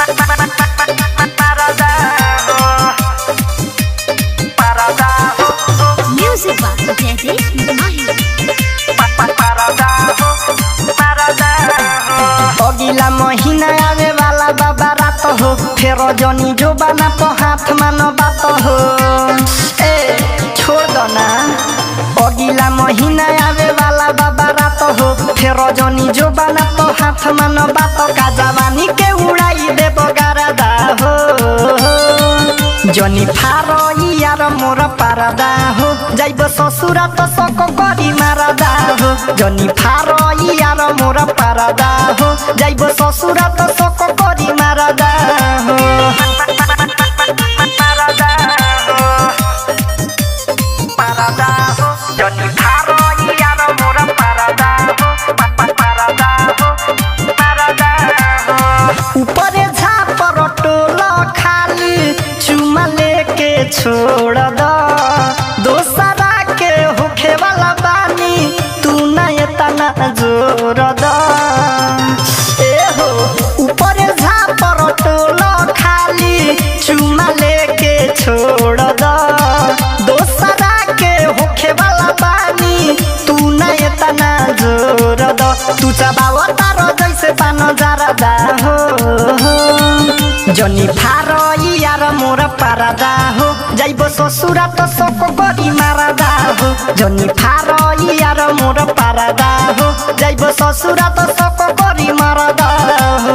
Music by Jaideep Mahi. अगिला महीना आवे वाला बाबा रात हो फेर जनी जो बना तो हाथ मानो बात हो ए छोड़ दो ना अगिला महीना आवे वाला बाबा रात हो फेर जनी जो बना तो हाथ मानो बात का जवानी के उड़ाई दे बगारदा हो जनी फारो यार मोर पारदा हो जाइब ससुरा तो सको करी मारदा हो जनी फारो यार मोर पारदा हो जाइब ससुरा तो सको करी मारदा हो पारदा हो जनी फारो यार मोर पारदा हो पारदा हो पारदा हो ऊपरे झापर टोल खाली चुमा लेके छोड़ द दोसरा के होखे वाला बानी तू नहीं तना जोर द ए हो ऊपरे झापर टोल खाली चुमा लेके छोड़ द दोसरा के होखे वाला बानी तू नहीं तना जोर द तू चबाव तारो जैसे पानो जारदा हो जनी फारो यार मोर पारदा हो जाइब ससुरा तो सको गरी मारदा हो जनी फारो यार मोर पारदा हो जाइब ससुरा तो सको गरी मारदा हो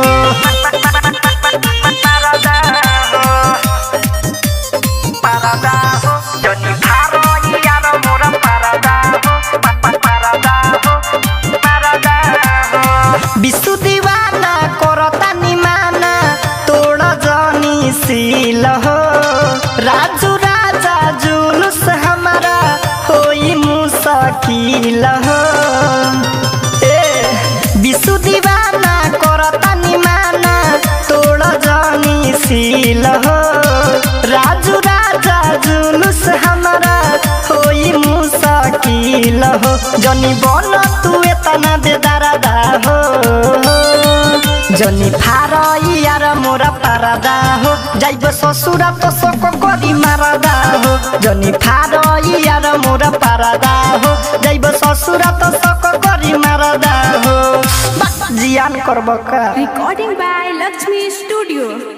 पारदा हो जनी फारो यार मोर पारदा हो पारदा हो पारदा हो विशु दीवाना करता निमाना तोड़ जनी सील हो राजू राजा जुलूस हमारा होई मुसकिल हो ए विशु दीवाना करता निमाना तोड़ जनी सील हो राजू राजा जुलूस हमारा होई मुसकिल हो जनी बन तू एतना बेदारदा हो जनी फार यार मोरा पारदा हो जाइब ससुरा तो सको गरी मारदा हो जनी फार यार मोरा पारदा हो जाइब ससुरा तो सको गरी मारदा हो बा, जियान करब का Recording by Lakshmi Studio.